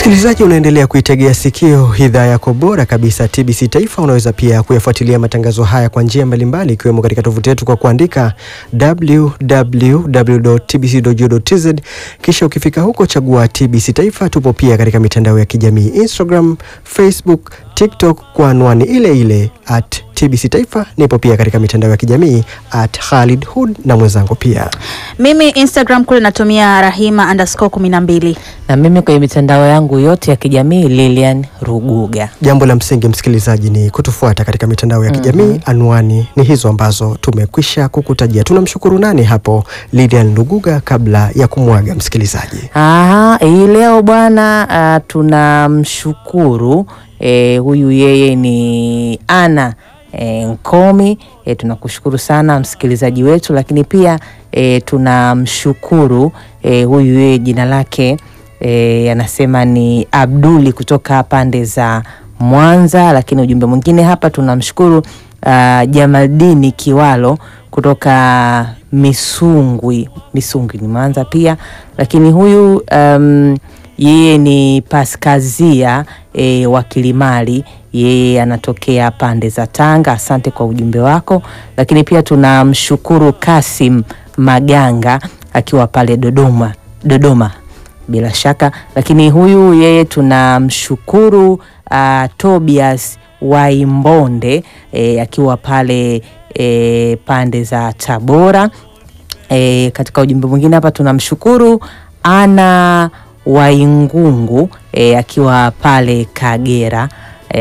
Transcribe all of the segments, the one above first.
Msikilizaji, unaendelea kuitegea sikio idhaa yako bora kabisa TBC Taifa. Unaweza pia kuyafuatilia matangazo haya kwa njia mbalimbali, ikiwemo katika tovuti yetu kwa kuandika www.tbc.go.tz, kisha ukifika huko chagua TBC Taifa. Tupo pia katika mitandao ya kijamii Instagram, Facebook, TikTok kwa anwani ile ile at TBC Taifa. Nipo pia katika mitandao ya kijamii at Khalid Hud na mwenzangu pia Mimi Instagram kule natumia Rahima underscore kumi na mbili. na mimi kwenye mitandao yangu yote ya kijamii Lilian Ruguga. Jambo la msingi msikilizaji ni kutufuata katika mitandao ya kijamii. Anwani ni hizo ambazo tumekwisha kukutajia. Tunamshukuru nani hapo Lilian Luguga kabla ya kumwaga msikilizaji? Aha, hii leo bwana, ah, tunamshukuru eh, huyu yeye ni Ana eh, Nkomi eh, tunakushukuru sana msikilizaji wetu, lakini pia eh, tunamshukuru eh, huyu yeye jina lake eh, anasema ni Abduli kutoka pande za Mwanza, lakini ujumbe mwingine hapa tunamshukuru ah, Jamaldini Kiwalo kutoka Misungwi. Misungwi ni Mwanza pia, lakini huyu um, yeye ni Paskazia e, wa Kilimali, yeye anatokea pande za Tanga. Asante kwa ujumbe wako, lakini pia tunamshukuru Kasim Maganga akiwa pale Dodoma, Dodoma bila shaka, lakini huyu yeye tunamshukuru uh, Tobias Waimbonde e, akiwa pale e, pande za Tabora. E, katika ujumbe mwingine hapa tunamshukuru Ana Waingungu e, akiwa pale Kagera.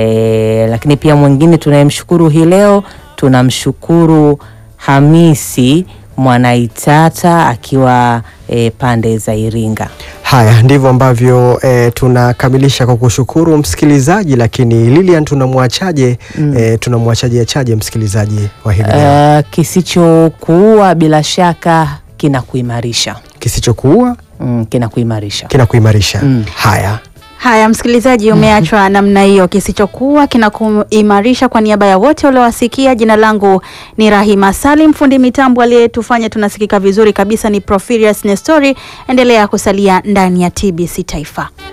E, lakini pia mwingine tunayemshukuru hii leo tunamshukuru Hamisi Mwanaitata akiwa e, pande za Iringa. Haya ndivyo ambavyo eh, tunakamilisha kwa kushukuru msikilizaji, lakini Lilian tunamwachaje? Eh, tunamwachaje achaje msikilizaji wa hivi leo? Uh, kisichokuua bila shaka kinakuimarisha. Kisichokuua Mm, kinakuimarisha. kinakuimarisha. Mm. Haya, Haya, msikilizaji, umeachwa namna hiyo, kisichokuwa kinakuimarisha. Kwa niaba ya wote waliowasikia, jina langu ni Rahima Salim, fundi mitambo aliyetufanya tunasikika vizuri kabisa ni Profirius Nestori. Endelea kusalia ndani ya TBC Taifa.